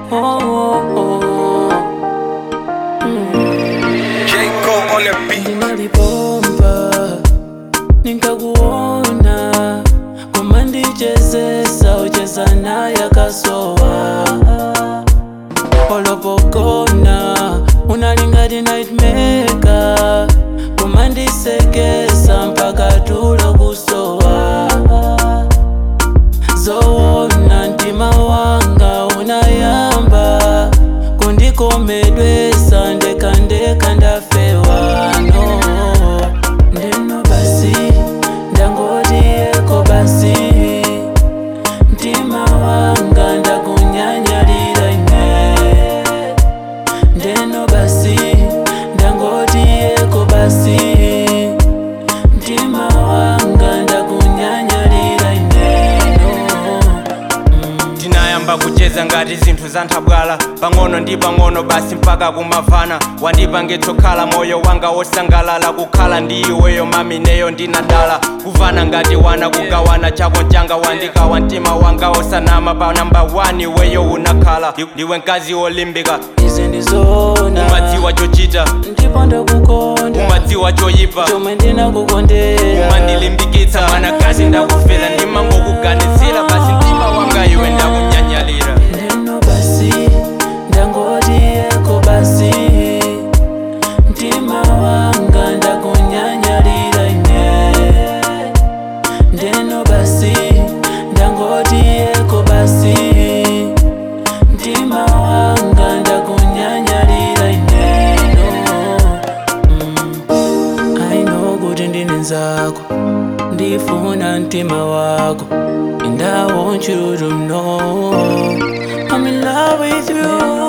oh, oh, oh. J. Cole on the beat. Ninalipomba nikakuona kama ndichezesa ucheza naye akasowa olopokona unalingati nightmaker kama ndisekesa mpaka tulo kusowa zowona mtima wanga unayamba kundikomedwesa ndekandeka ndafewa no ndeno basi ndangotiyeko basi mtima wanga ndakunyanyalira ine ndeno basi ndangotiyeko basi mtima wanga ndakunyanyalira ineno tinayamba kucheza ngati zinthu za nthabwala pang'ono ndi pang'ono basi mpaka kumavana wandipangitsokhala moyo wanga wosangalala kukhala ndi iweyo mamineyo ndinadala kuvana ngati wana kugawana chako changa wandikawa mtima wanga osanama pa namba 1 iweyo unakhala Ndi- ndiwe mkazi wolimbika izi ndizona umadziwa chochita ndipo ndakukonda umadziwa choyipa chomwe ndinakukondera umandilimbikitsa mwanakazi ndakufera ndimangokuganizira basi mtima wanga iwe ndakunyanyalira ndeno basi ndangotiyeko basi mtima wanga ndakunyanyalira ine ndeno basi ndangotiyeko basi mtima wanga ndakunyanyalira ineno mm. aino kuti ndine nzako ndifuna mtima wako and I want you to know I'm in love with you